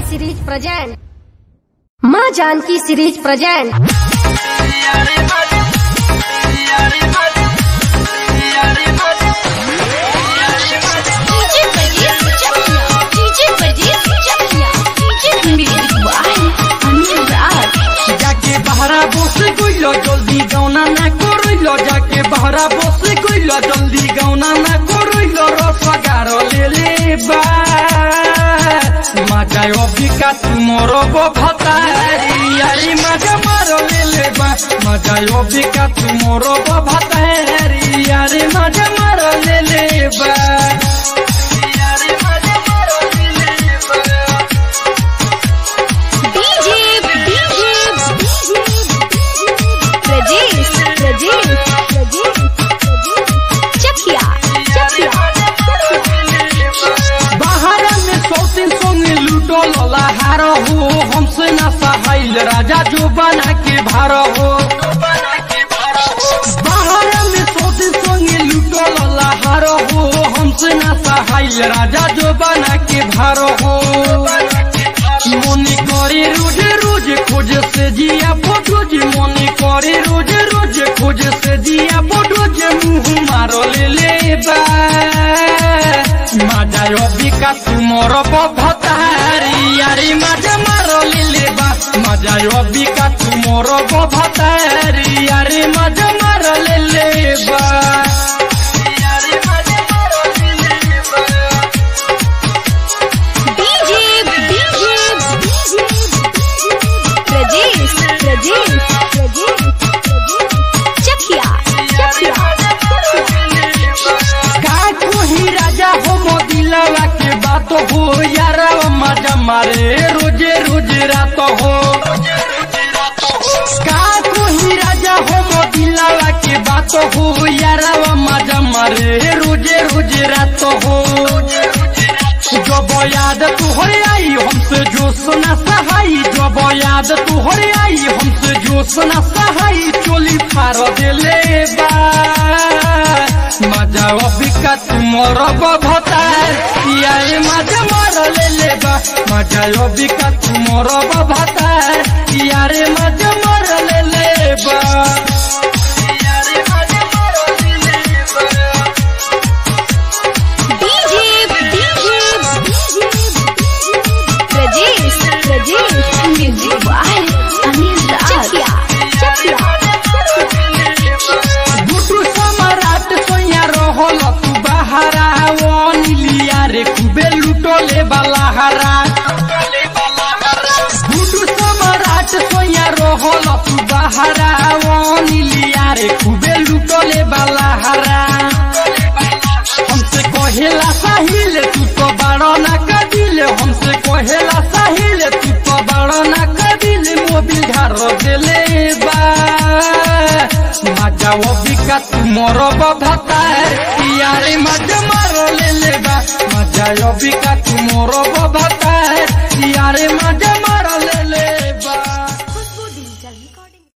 series present माँ Janaki series present DJ Pardeep Chakiya DJ Pardeep Chakiya DJ music by Anil Raj যাকে বাহারা বসে কইল জলদি গাওনা না করইল যাকে বাহারা বসে কইল জলদি গাওনা না করইল রসগার লেলে বা মাজায় অবিকা তুমর ভাতারি আরে মাজা মার লেলে বা মাজায় অবিকা তুমর ভাতারি আরে মাজা মার লেলে বা আরে মাজা মার লেলে বা डीजे डीजे प्रजेश प्रजेश चकिया चकिया बाहर में सौतीन संगे लूटो लला हार हो हमसे ना सहाइल राजा जो बना के भार हो बाहर में सौतीन संगे लूटो लला हार हो हमसे ना सहाइल राजा जो बना के भार हो মনে করে রোজ রোজ খোঁজ সে জিয়া ফটো যে মনে করে রোজ রোজ খোঁজ সে জিয়া ফটো যে মুহ মারো লেলে বা মাজায় অবিকা তুমর বভতারি আরে মাজা মারো লেলে বা মাজায় অবিকা তুমর বভতারি আরে মাজা মারো লেলে বা আরে মাজা মারো লেলে বা डीजे डीजे प्रजेश प्रजेश चकिया चकिया का कोही राजा हो मोदिलवा के बात हो यार मजा मारे रोजे रोज रात हो का कोही राजा हो मोदिलवा के बात हो यार मजा मारे रोजे रोज रात हो जब याद तुहरे आई हमसे जो सुना सहाई जब याद तुहरे आई हमसे जो सुना सहाई चोली फार देले बा मजा अबिका तुमर भतार यारे मजा मार लेले बा मजा अबिका तुमर भतार यारे मजा मार लेले बा यारे मजा मार लेले बा DJ DJ Prajesh Prajesh music by Anil Raj Chakiya Chakiya गुटू सम्राट सोया रहल तू बहारा ओ नीलिया रे खूबे लुटोले बलाहारा गुटू सम्राट सोया रहल तू बहारा ओ नीलिया रे खूबे लुटोले बलाहारा हमसे कहेला साहिल तू तो बड़ो ना कदिल हमसे कहेला साहिल तू तो बड़ो ना कदिल मोबिल घर देले बा मजा अबिका तुमर भतार यारे मजा मार लेले बा मजा अबिका तुमर भतार